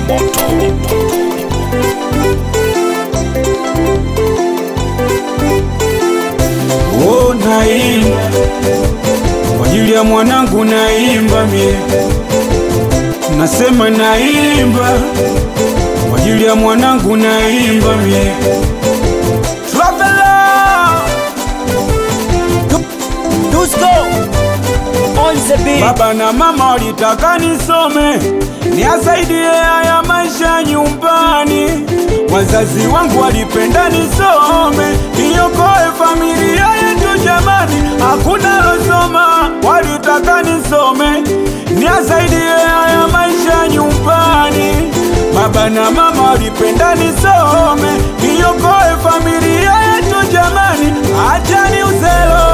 Oh, naimba kwa ajili ya mwanangu, naimba mie, nasema naimba kwa ajili ya mwanangu, naimba mie. Traveler, Dusko on the beat. baba na mama walitaka nisome niasaidie haya maisha nyumbani. Wazazi wangu walipenda nisome niokoe familia yetu jamani, hakuna losoma. Walitaka nisome niasaidie haya maisha nyumbani. Baba na mama walipenda nisome niokoe familia yetu jamani, acha ni uzelo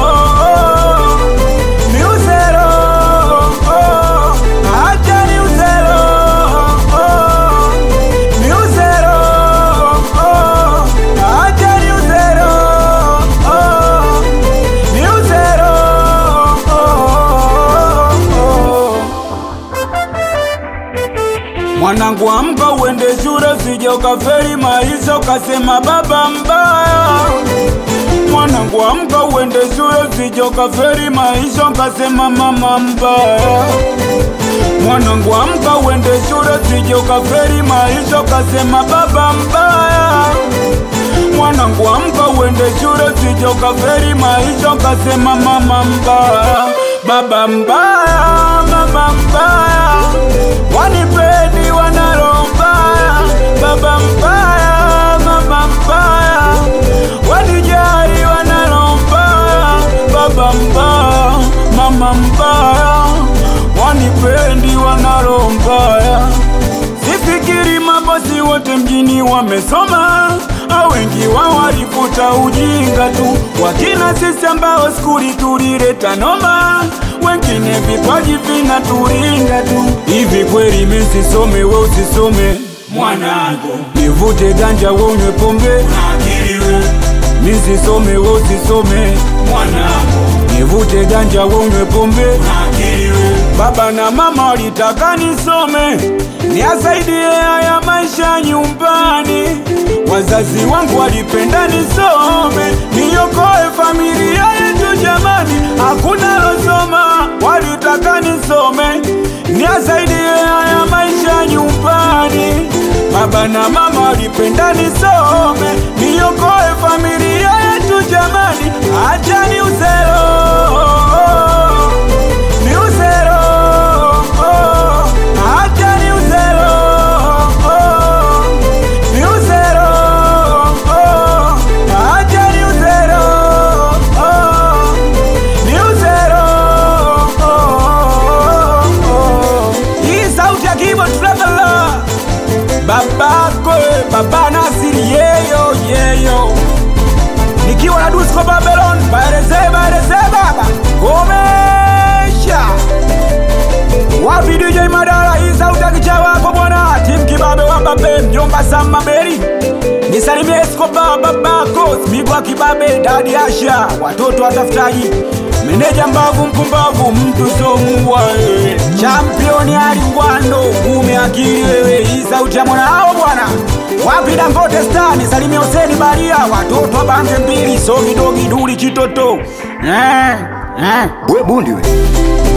ni uzero, oh, acha ni uzero, oh, ni uzero, oh, acha ni uzero, oh, ni uzero, oh, oh. Mwanangu amka uende shule, usije ukafeli maisha ukasema baba mbaya. Mwanangu amka uende shule, usije ukafeli maisha ukasema mama mbaya. Mwanangu amka uende shule, usije ukafeli maisha ukasema baba mbaya. Mwanangu amka uende shule, usije ukafeli maisha ukasema mama mbaya, baba mbaya, mama mbaya, wanipendi wanalo mbaya, baba mbaya, mama mbaya, wanijali wanalo mbaya, baba mbaya, mama mbaya, wanipendi wanalo mbaya. Sifikiri mabosi wote mjini wamesoma, au wengi wao walifuta ujinga tu, wakina sisi ambao skuli tulileta noma, wengine vipaji vinaturinga tu. Hivi kweli mimi sisome, we usisome mwanangu, nivute ganja we unywe pombe, mimi sisome, we usisome mwanangu, nivute ganja we unywe pombe Baba na mama walitaka nisome niasaidie haya maisha nyumbani. Wazazi wangu walipenda nisome niokoe familia yetu jamani, hakuna losoma. Walitaka nisome niasaidie haya maisha nyumbani. Baba na mama walipenda nisome niokoe familia yetu jamani, acha ni uzero ni uzero, oh, acha ni uzero, oh, ni uzero, oh, acha ni uzero, oh, ni uzero, oh, oh. Hii sauti ya Kibo Traveler, babako baba Nasiri yeyo yeyo nikiwa na Dusko Babylon, baeleze baeleze baba komesha wapi DJ Madara, hii sauti ya kicha wako bwana, Tim Kibabe wa Babe, mjomba Sama Beri, nisalimie Escobar babako, Smigwa Kibabe, Dadi Asha, watoto watafutaji, meneja mbavu mpumbavu, mtu somuwa championi Ali Ngwando, ngume akili wewe, hii sauti ya mwana hao bwana wapi Dangote Star, nisalimie Huseni Baria, watoto wa bande mbili, sogi dogi duli chitoto eh, eh. We bundi we.